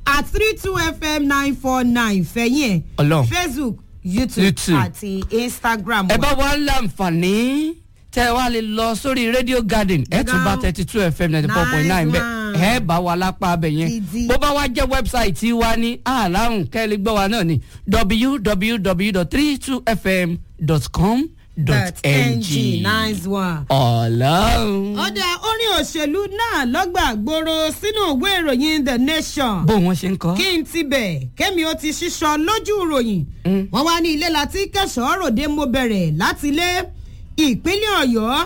at three two fm nine four nine fẹ̀yìn ẹ̀ Ọlọ́run. facebook youtube, YouTube. àti instagram ẹ bá wa láǹfààní tẹ wá lè lọ sórí radio garden ẹ tún bá thirty two fm ninety four point nine bẹ Nice ẹ bá wa lápá abẹ yẹn Gidi. bó bá wá jẹ wẹbsáìtì wa ní àlàrun kẹ́lẹ́ gbọ́ wa náà ní www.32fm.com.ng nice one. ọlọ́run ọ̀dà orin òṣèlú náà lọ́gbà gbòòrò sínú ìwé ìròyìn the nation. bó wọn ṣe ń kọ́. kí n ti bẹ̀ kémi ó ti ṣíṣọ lójú ìròyìn. wọ́n wá ní ilé láti kẹsàn-án ròde mo bẹ̀rẹ̀ láti ilé ìpínlẹ̀ ọ̀yọ́.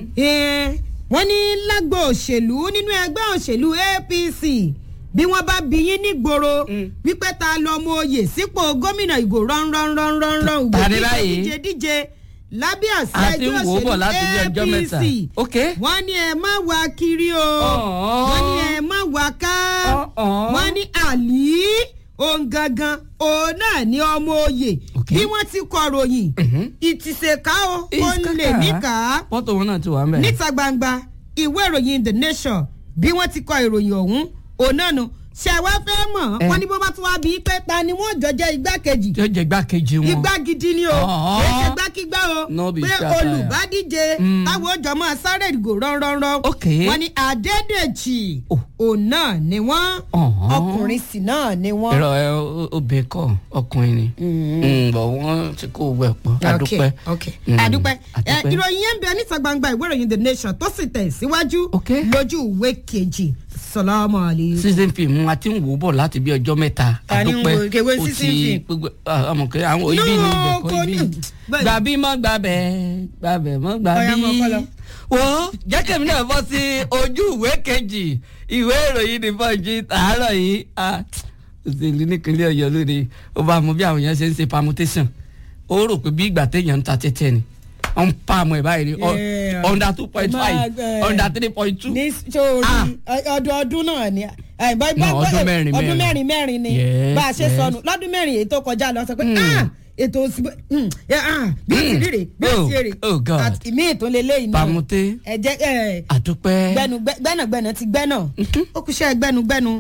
Eh, wọ́n ní lágbo òṣèlú nínú ẹgbẹ́ òṣèlú apc bí wọ́n bá bí yín nígboro wípé ta lọ mọ oyè sípò gómìnà ìgò rọ́nrọ́nrọ́nrọ́nrọ́ Ta ni báyìí? díje díje lábẹ́ àṣẹ A ti ń ẹgbẹ́ wò ó bọ̀ òṣèlú láti bí ọjọ́ mẹ́ta. apc Ok. wọ́n ní ẹ má wá kiri o Ọ̀ọ́. wọ́n ní ẹ má wá ká Ọ̀ọ́. wọ́n ní àlì òun gangan òun náà ní ọmọ oyè Ok. bí wọ́n ti kọ ròyìn ìtìsẹ̀ká o ó lè níkà pọ́tò wọn náà ti wà ń bẹ̀. níta gbangba ìwé ìròyìn the nation bí wọ́n ti kọ ìròyìn ọ̀hún òun náà nu ṣe wá fẹ́ mọ̀ Eh. wọ́n ní bó bá tún wá bí pé ta ni wọ́n jọ jẹ́ igbákejì tí ó jẹ igbákejì wọn. igbá gidi ni o Ọ̀ọ́. kì í ṣe gbákígbá o No be pé shataya. olùbádíje Mm. táwọn ó jọ máa sáré ìgò rọ́nrọ́nrọ́ Ok. wọ́n ní adédèjì Oh. òun náà ni wọ́n Ọ̀hún. ọkùnrin sì náà ni wọ́n. ẹ̀rọ ẹ obìnrin kọ ọkùnrin ni Mm, bọ̀ wọ́n ti kó owó ẹ̀ pọ̀ adúpẹ́. ok Mm, adúpẹ́ ẹ adúpẹ́. ìròyìn yẹn ń bẹ níta gbangba ìwé ìròyìn the nation tó sì tẹ̀ síwájú Ok. lójú ìwé kejì sọlámù àlè. season film a ti ń wò ó bọ̀ láti bí ọjọ́ mẹ́ta Ta ni ń adúpẹ́ wo- kèwé ó season ti film? gbogbo ọmọkẹ́ àwọn ibi ni No, ibẹ̀ kọ́ kò ibi ní- ni. bẹ́ẹ̀. gbàbí mọ́ gbàbẹ̀ gbàbẹ̀ mọ́ Ọ̀yá, mọ́ kọ́ lọ. gbàbí. wo jẹ́kẹ̀mí náà bọ́ sí ojú ìwé kejì ìwé ìròyìn ní bọ́ọ̀jì tààrọ̀ yìí ah, òṣèlú nípínlẹ̀ ọ̀yọ́ lóde ó bá mọ bí àwọn èèyàn ṣe ń ṣe permutation ó rò pé bí ìgbà téèyàn ń ta tẹ́tẹ́ ni wọ́n ń pa àmọ́ ẹ̀ báyìí ni ọ- Yeah. under two point five Máa, eh, under three point two. ní sórí Ah. ọdọọdún náà ni ẹ, bá- No, bá- ọdún bá- mẹ́rin ọdún mẹ́rin. mẹ́rin mẹ́rin ni Yes, bá a ṣe yes. sọnù lọ́dún mẹ́rin èyí tó kọjá lọ sọ pé Mm. ah, ètò òsì mm, eh, ah, bí ó ti rí rè bí ó Oh, ti rí oh God. rè àti ìmí ètò lélẹ́yìn náà pàmùté ẹ jẹ́ ẹ àdúpẹ́. gbẹnu gbẹnàgbẹnà ti gbẹnà ó kù ṣe gbẹnugbẹnu.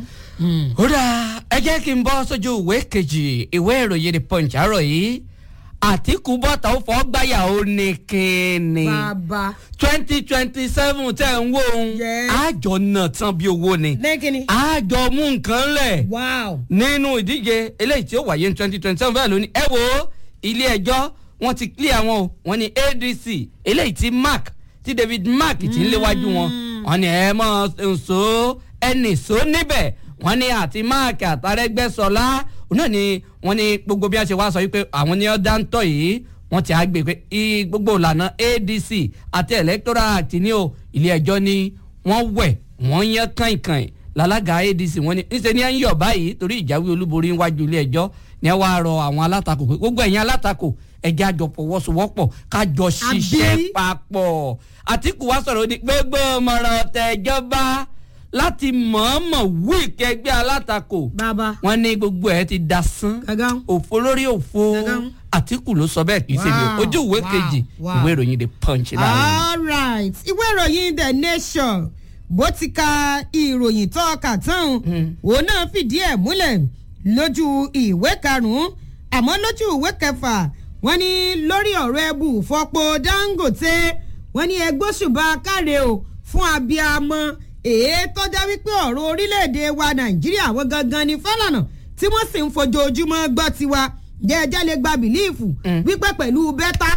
ó dáa ẹ jẹ́ kí n bọ́ sójú ìwé kejì ìwé ìròyìn the punch àárọ̀ yìí àtìkù bọ́tà ó fọ́ gbáyà ó ní kíni bàbá twenty twenty seven tẹ̀ ń wò ó Yes. àjọ náà tán bí owó ni lẹ́kìnni àjọ mú nǹkan lẹ̀ wow nínú ìdíje eléyìí tí ó wáyé ní twenty twenty seven bẹ́ẹ̀ lónìí ẹ wo ilé ẹjọ́ wọ́n ti clear wọn o wọ́n ní adc eléyìí tí mark tí david mark ti ń léwájú wọn wọ́n ní ẹ mọ̀ nsọ ẹnì sọ níbẹ̀ wọ́n ní àti mark àtàrẹ́gbẹ́sọlá òun náà ni wọ́n ní gbogbo bí wọ́n ṣe wá sọ wípé àwọn ní ọ̀dà ń tọ̀ yìí wọ́n ti àgbè pé i- gbogbo ìlànà adc àti electoral act ní o ilé ẹjọ́ ni wọ́n wẹ̀ wọ́n yán kàìnkàìn lálága adc wọ́n ní níṣẹ́ ni ẹ ń yọ̀ báyìí torí ìjáwé olúborí níwájú ilé ẹjọ́ ni ẹ wá rọ àwọn alátakò pé gbogbo ẹ̀yin alátakò ẹjẹ́ àjọ fọwọ́sowọ́pọ̀ kájọ ṣiṣẹ́ Àbí? papọ̀ àtìkù wá sọ̀rọ̀ ní gbogbo ọmọràn tẹ̀jọba láti mọ̀ọ́mọ̀ wú ìkẹgbẹ́ alátakò bàbá wọ́n ní gbogbo ẹ̀ ti dasán gàgán òfo lórí òfo Gangan. àtìkù ló sọ bẹ́ẹ̀ kì í ṣe mi o. Wow, ojú ìwé wow, kejì wow. ìwé ìròyìn the punch láàrin. all right ìwé ìròyìn the nation bó ti ka ìròyìn tó ọkà tán òun náà fìdí ẹ̀ múlẹ̀ lójú ìwé karùn-ún àmọ́ lójú ìwé kẹfà wọ́n ní lórí ọ̀rọ̀ ẹbù fọ́pọ̀ dangote wọ́n ní ẹgbóṣùbà káre o fún abiyamọ èé tọ́já wípé ọ̀rọ̀ orílẹ̀-èdè wa nàìjíríà wọ́n gangan ní fálànà tí wọ́n sì ń fojoojúmọ́ gbọ́ tiwa jẹ́ẹ́jẹ́ lè gba bìlíìfù wípé pẹ̀lú bẹ́tà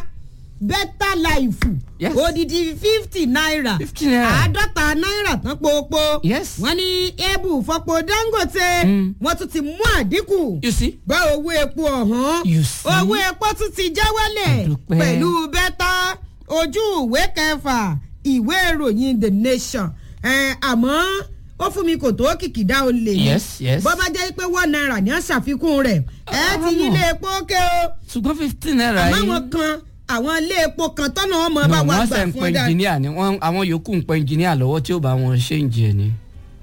bẹ́tà láìfù Yes. odidi fifty naira 50 naira. àádọ́ta náírà tán popo Yes. wọ́n ní ebu fọ́pọ̀ dangote Mm. wọ́n tún ti mú àdínkù you see bá owó epo ọ̀hún You see? owó epo tún ti já wálẹ̀ Àdúpẹ́. pẹ̀lú bẹ́tà ojú ìwé kẹfà ìwé ìròyìn the nation ẹ̀, àmọ́ ó fún mi kò tó kìkìdá olè ni. Yes, yes. bó bá jẹ́ pé one naira ní àṣàfikún rẹ̀ ẹ ti yí ilé epo ké o ṣùgbọ́n fifteen naira àmọ́ yìí. àwọn kan àwọn ilé epo kan tọ́nà ọmọ bá No, wà wọ́n gbà sẹ̀ ń fún pẹ́ ọjà engineer ni wọ́n àwọn yòókù ń pẹ́ engineer lọ́wọ́ tí ó bá wọn ṣe ń jẹ ni.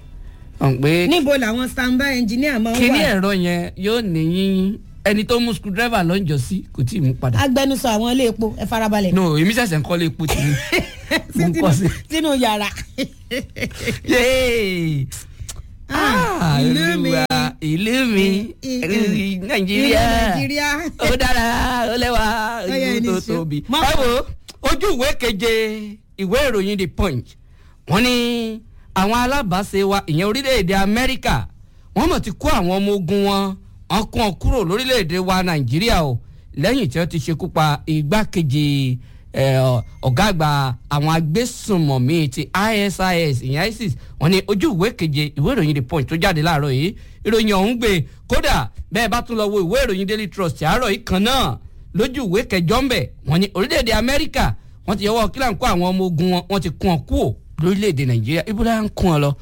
ọ̀n pé níbo làwọn standby engineer máa ń kíní wà ẹ̀rọ yẹn yóò ní ẹni tó mú screwdriver lọ́njọ́ sí kò tí ì mú padà. agbẹnusọ àwọn ilé epo ẹ farabalẹ̀ no èmi ṣẹ̀ṣẹ̀ ń kọ́lé epo tì mí. mo ń sínú kọ́ sí. sínú yàrá Yéè. Ah, Ah, ìlú mi Olúwa, ìlú mi I- I- ìlú nàìjíríà Nàìjíríà. ó dára ó lẹ́wà Ọya, ìlú tó ẹni ṣó. tóbi. Má- ẹ wo ojú ìwé keje ìwé ìròyìn the punch wọ́n ní àwọn alábàáṣe wa ìyẹn orílẹ̀-èdè amẹ́ríkà wọ́n mọ̀ ti kó àwọn ọmọ ogun wọn wọ́n kó wọn kúrò lórílẹ̀-èdè wa nàìjíríà o lẹ́yìn tí wọ́n ti ṣekú pa igbákejì eh, ọ̀gá àgbà àwọn agbésùnmọ̀mí ti isis ìyẹn isis wọ́n ní ojú ìwé keje ìwé ìròyìn the punch tó jáde láàárọ̀ yìí ìròyìn ọ̀hún gbé kódà bẹ́ẹ̀ bá tún lọ wo ìwé ìròyìn daily trust àárọ̀ yìí kan náà lójú ìwé kẹjọ ń bẹ̀ wọ́n ní orílẹ̀-èdè amẹ́ríkà wọ́n ti yọwọ́ kílà ń kó àwọn ọmọ ogun wọn wọ́n ti kún ọ kúò lórílẹ̀-èdè nàìjíríà ibùdó ń kún ọ lọ.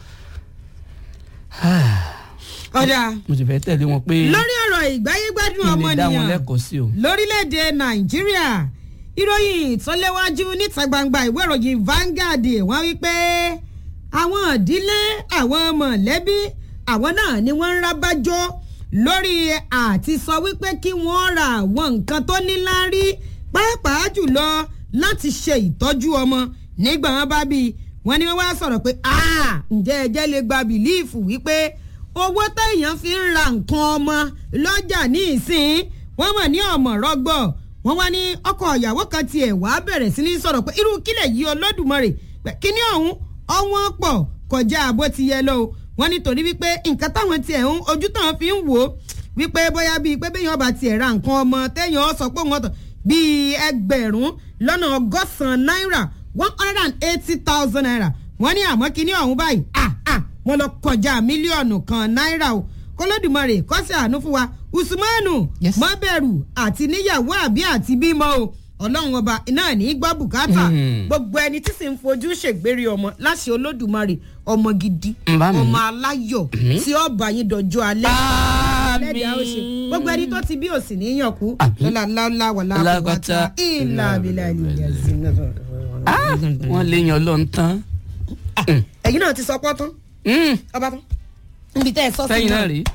ọ̀dà mo sì fẹ́ tẹ̀lé wọn pé lórí ọ̀rọ̀ ìgbáyégbádùn kí n lè dá wọn ọmọnìyàn lẹ́kọ̀ọ́ sí o. lórílẹ̀‐èdè nàìjíríà ìròyìn tó léwájú níta gbangba ìwé ìròyìn Vanguard wọ́n wí pé àwọn ìdílé àwọn mọ̀lẹ́bí àwọn náà ni wọ́n ń rábájọ́ lórí àti sọ wípé kí wọ́n ra àwọn nǹkan tó níláárí pàápàá jùlọ láti ṣe ìtọ́jú ọmọ nígbà wọn bá bí wọn ni wọn wá sọ̀rọ̀ pé "Ah, ǹjẹ́ ẹjẹ́ lè gba bìlíìfù wípé owó téèyàn fi ń ra nǹkan ọmọ lọ́jà ní ìsìn wọ́n mọ̀ ní ọmọ rọ́gbọ̀ wọ́n wá ní ọkọ ìyàwó kan tiẹ̀ wá bẹ̀rẹ̀ sí ní sọ̀rọ̀ pé irú kílẹ̀ yìí olódùmarè pé kíní ọ̀hún ọwọ́n pọ̀ kọjá bó ti yẹ lọ o wọ́n nítorí wípé nǹkan táwọn tiẹ̀ ń ojú táwọn fi ń wò ó wípé bóyá bíi pé béèyàn bá tiẹ̀ ra nǹkan ọmọ téèyàn sọ pé wọ́n tọ̀ bíi ẹgbẹ̀rún lọ́nà ọgọ́sàn-án náírà one hundred and eighty thousand naira wọ́n ní àmọ́ kíní ọ̀hún báyìí ah ah wọ́n lọ kọjá mílíọ̀nù kan náírà o kọlọ́dùmarè kọ́sì àánú fún wa usmanu Yes. mọ́bẹ̀rù àti níyàwó àbí àti bímọ o ọlọ́run ọba náà ní í gbọ́ bùkátà Hmm. gbogbo ẹni tí sì ń fojú ṣègbèrè ọmọ láṣẹ olódùmarè ọmọ gidi Mbá mi. ọmọ aláyọ̀ tí ó bá yín dọjọ́ alẹ́ lẹ́dàá ó ṣe gbogbo ẹni tó ti bí òsì níyàn kú Àmín. lọ́la láwùlá wà láwùlá Lágbàtà. ìlà àbílà ìlú Ah, wọ́n lè yan lọ́n tán. ẹ̀yin náà ti sọ pọ́tán Mm, ọba tán níbi tẹ́ ẹ sọ sí sẹ́yìn náà náà rí.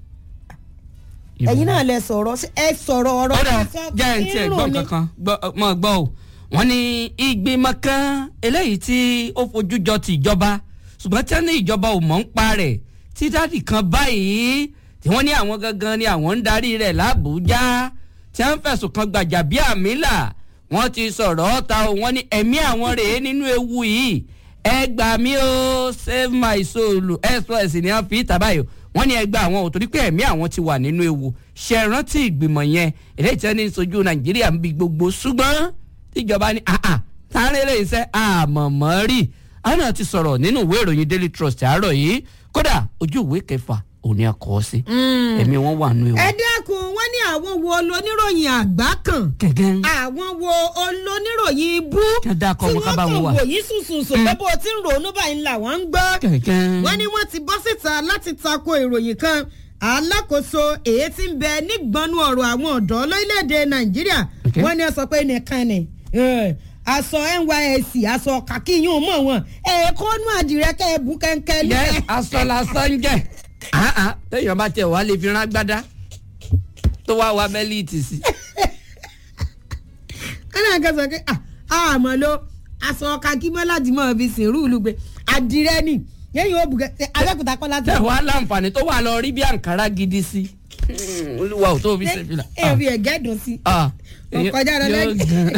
ẹ̀yin náà lẹ sọ̀rọ̀ ẹ sọ̀rọ̀ ọ̀rọ̀ kódà ẹ sọ jẹ́ ẹ̀ ń tiẹ̀ gbọ́ irun ni. kankan mọ̀ gbọ́ o wọ́n ní ìgbìmọ̀ kan eléyìí tí ó fojú jọ ti ìjọba ṣùgbọ́n tí wọ́n ní ìjọba ò mọ̀ ń pa rẹ̀ tí dáàdì kan báyìí tí wọ́n ní àwọn gangan ni àwọn ń darí rẹ̀ lábújá tí wọ́n fẹ̀sùn kan gbàjà bí àmìlà wọ́n ti sọ̀rọ̀ ọ̀ta o wọ́n ní ẹ̀mí àwọn rèé nínú ewu yìí ẹ gbà mí o save my soul express ni wọ́n fi ìta báyìí o wọ́n ní ẹgbẹ́ àwọn ò torí pé ẹ̀mí àwọn ti wà nínú ewu ṣe rántí ìgbìmọ̀ yẹn èdè tí wọ́n ní sojú nàìjíríà ń bi gbogbo ṣùgbọ́n tíjọba ní àà sáré lè ṣe àmọ̀mọ́ rí àwọn náà ti sọ̀rọ̀ nínú ìwé ìròyìn daily trust àárọ̀ yìí kódà ojú ìwé kẹfà òní ẹ̀kọ́ sí ẹ̀mí wọn wà nínú ewu. ẹ dákun wọn ní àwọn wo olóníròyìn àgbá kan gẹ́gẹ́ àwọn wo olóníròyìn ibú Kí wọ́n dákọ̀ wọn ká bá wọn wà. wò yìí sùsùsùn pé bó o ti ń ronú báyìí ńlá wọn ń gbọ́. gẹ́gẹ́. wọ́n ní wọ́n ti bọ́ síta láti tako ìròyìn kan alákòóso èyí tí ń bẹ nígbọnú ọ̀rọ̀ àwọn ọ̀dọ́ lórílẹ̀‐èdè nàìjíríà Okay. wọ́n ní ó sọ pé nìkan ni eh, aṣọ nysc aṣọ kàkíyún mọ̀ wọn ẹ̀ẹ́kọ́nú àdìrẹ́ kẹ́ ẹ bú kẹ́ńkẹ́ yẹ lẹ́ẹ̀. aṣọ lásán jẹ Ah, ah, téèyàn bá tẹ wàá lè fi rán gbádá tó wá wa bẹ́líìtì sí. ẹnì kan sọ pé ah àmọ́ ló aṣọ kakímọ́ láti mọ̀ fi sìn rúùlù gbé àdìrẹ́ ni yẹ́yìn ó bùkẹ́ abẹ́kúta kọ́ láti. tẹ wàá láǹfààní tó wà lọ rí bí àǹkárá gidi sí. Hmm, olúwa ò tó fi ṣe fìlà. ẹ fi ẹ̀gẹ́ dùn sí. Ah, ọkọjá lọ yóò lẹ́yìn. gan.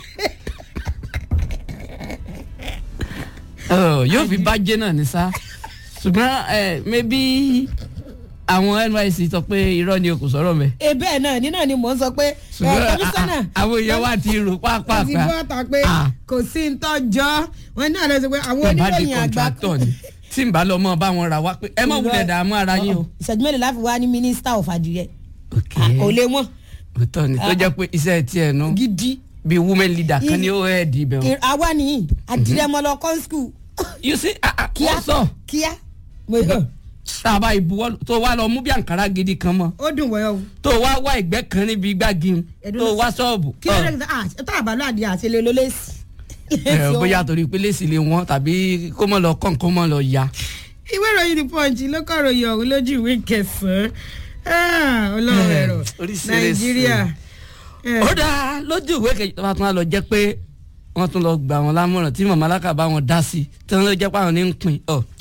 Oh, yóò fi bàjẹ́ náà ní sá ṣùgbọ́n ẹ mẹ́bí àwọn NYSC sọ pé irọ́ ni o kò sọ̀rọ̀ mẹ́. ebe náà ní náà ni mò ń sọ pé ẹ ṣùgbọ́n kọmíṣánná a- a- àwọn èèyàn wa ti rò pápá ti bọ́ ta pé Ah. kò sí ń tọ́jọ́ wọn náà lọ sí pé àwọn tí n bá di oníròyìn àgbà kọ̀ǹtrátọ̀ ni tí n bá lọ mọ́ bá wọn ra wá pé ẹ má wulẹ̀ dààmú ara yín o. ìṣẹ́jú mélòó láfi wá ní mínísítà of àdìrẹ ok kò lè wọ́n òótọ́ ni tó jẹ́ pé iṣẹ́ tiẹ̀ nu gidi bíi women leader kan ni ó ẹ̀ dì bẹ̀ wọ́n. àwa nìyí àdìrẹ mọ́ lọ kọ́ skul you see ah, ah, kíá wọ́n sọ kíá mo yọ tá a bá ìbuwọ́ tó wá lọ mú bí àǹkárá gidi kan mọ́ ó dùn wọ́yọ̀ o. tó wá wá ìgbẹ́ kan níbi gbági Ẹ̀dùn tó ló- wá ṣọ́ọ̀bù. kí ló dé ah tó àbálò àdìrẹ àti ilé olólèsì. ẹ bóyá torí pé lèsì lè wọ́n tàbí kó mọ̀ lọ kàn kó mọ̀ lọ ya. ìwé ìròyìn the punch ló kọ́ ròyìn ọ̀hún lójú ìwé kẹsàn-án Ah, ọlọ́run ẹ̀rọ Oríṣiríṣi. nàìjíríà. Eh, ó dáa lójú ìwé kejì tó bá tún wá lọ jẹ́ pé wọ́n tún lọ gbà wọn lámọ̀ràn tí màmá aláka bá wọn dá sí tí wọ́n lọ jẹ́ pé àwọn ní ń pin ọ̀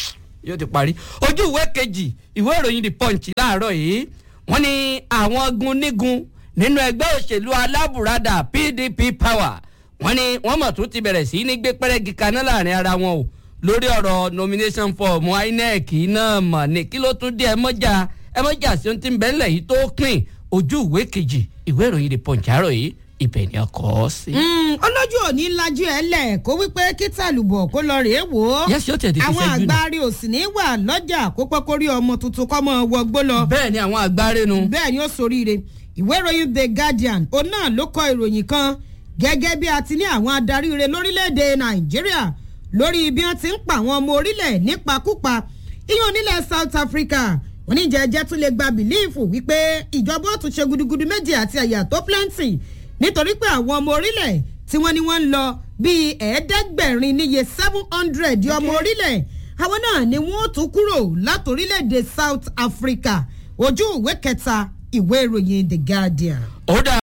yóò ti parí ojú ìwé kejì ìwé ìròyìn the punch láàárọ̀ yìí wọ́n ní àwọn gunnígun nínú ẹgbẹ́ òṣèlú alábùradà pdp power wọ́n ní wọ́n mọ̀ tún ti bẹ̀rẹ̀ sí ní gbé pẹ́rẹ́gì kaná láàrin ara wọn o lórí ọ̀rọ̀ nomination form inec náà mọ̀ ní kí ló tún dé ẹ mọ́jà ẹ mọ́jà sí ohun tí ń bẹ́ńlẹ̀ yìí tó pin ojú ìwé kejì ìwé ìròyìn the punch àárọ̀ yìí ibẹ̀ ni ọkọ̀ sí. Mm, olójú òní lajú ẹ lẹ kó wípé kí tàlùbọ̀ kó lọ rèé wò ó Yes, yóò tẹ̀ tètè àwọn ṣẹ́jú nù. àgbáre ò sì ní wà lọ́jà kó pẹ́ kó rí ọmọ tuntun kọ́ mọ́ wọgbó lọ bẹ́ẹ̀ ni àwọn àgbárénu. bẹ́ẹ̀ ni ó soríire ìwé ìròyìn the guardian òun náà ló kọ ìròyìn kan gẹ́gẹ́ bí a ti ní àwọn adarí rẹ̀ lórílẹ̀‐èdè nàìjíríà lórí bí wọ́n ti ń pa àwọn ọmọ orílẹ̀ nípakúpa iyún onílẹ̀ south africa oníjẹ́jẹ́ tún lè gba bìlíìfù wípé ìjọba ó tún ṣe gudugudu méjì àti àyà tó plenty nítorí pé àwọn ọmọ orílẹ̀ tí wọ́n ní wọ́n ń lọ bíi ẹ̀ẹ́dẹ́gbẹ̀rin níye seven hundred ọmọ orílẹ̀ àwọn náà ni wọ́n ó tún kúrò látòrílẹ̀‐èdè south africa ojú ìwé kẹta ìwé ìròyìn the guardian. ó dà